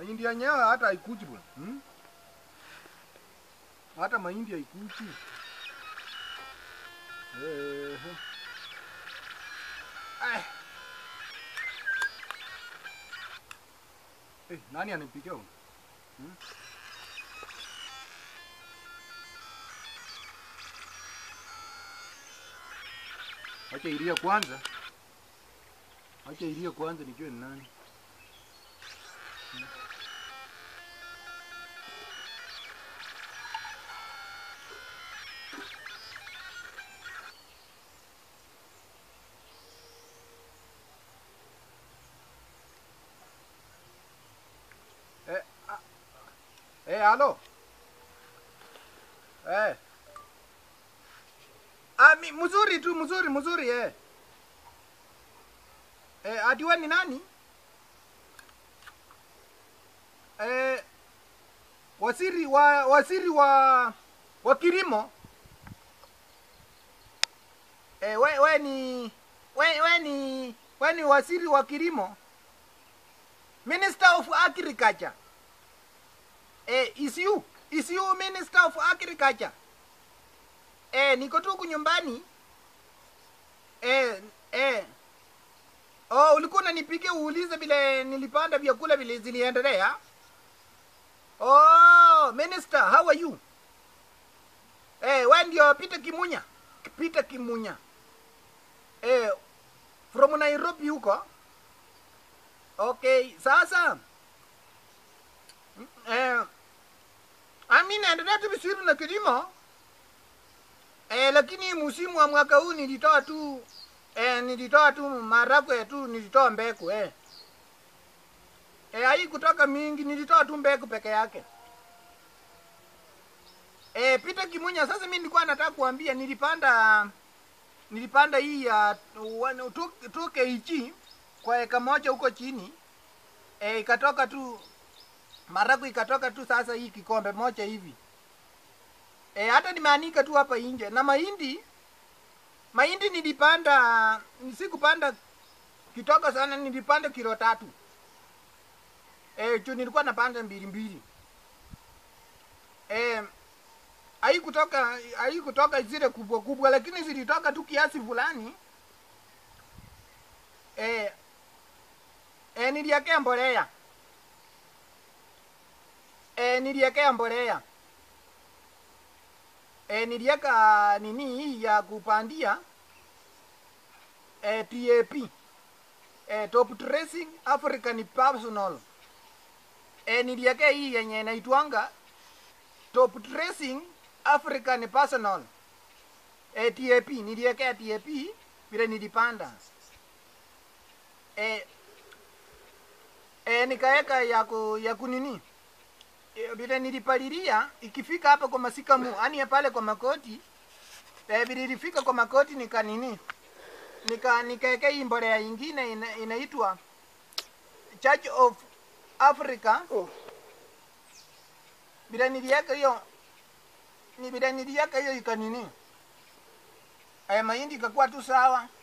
Mahindi yenyewe hata haikuji bwana. Hmm? Hata mahindi haikuji. Ehe. Ai. Eh, nani anipikia huyu? Hmm? Acha ilie kwanza. Acha ilie kwanza nijue ni nani. Eh, ah, eh, halo. Eh. Ah, mi, mzuri tu, mzuri, mzuri eh. Eh, adiwe ni nani? Eh, wasiri wa wasiri wa wa kilimo. Eh, we, we ni we, we ni we ni wasiri wa kilimo. Minister of Agriculture. Eh, is you? Is you Minister of Agriculture? Eh, niko tu huku nyumbani. Eh, eh. Oh, ulikuwa unanipigia uulize vile nilipanda vyakula vile ziliendelea? Oh, Minister, how are you? Eh, wewe ndio Peter Kimunya. Peter Kimunya. Eh, from Nairobi huko. Okay, sasa mm, eh, ami naendelea tu vizuri na kilimo eh, lakini msimu wa mwaka huu nilitoa tu eh, nilitoa tu maharagwe tu, nilitoa mbegu eh. Eh, hai kutoka mingi, nilitoa tu mbegu peke yake. Eh, Peter Kimunya, sasa mimi nilikuwa nataka kuambia nilipanda nilipanda hii ya uh, 2 kg kwa eka moja huko chini e, ikatoka tu maragu ikatoka tu sasa hii kikombe moja hivi e, hata nimeanika tu hapa nje na mahindi mahindi nilipanda sikupanda kitoka sana nilipanda kilo tatu e, juu nilikuwa napanda mbili mbili e, haikutoka haikutoka zile kubwa kubwa lakini zilitoka tu kiasi fulani e, e, niliekea mbolea e, niliekea mbolea e, nilieka nini hii ya kupandia e, TAP e, top dressing African personal e, niliekea hii yenye inaitwanga top dressing African personal e, TAP niliekea TAP vile nilipanda e, e, nikaeka ya ku, ya kunini e, vile nilipalilia ikifika hapa kwa masikamu ani pale kwa makoti e, vile ilifika kwa makoti nika nini nika nikaeka hii mbolea ingine ina, inaitwa Church of Africa Oh. vile nilieka hiyo ni vile nilieka hiyo ikanini e, mahindi ikakuwa tu sawa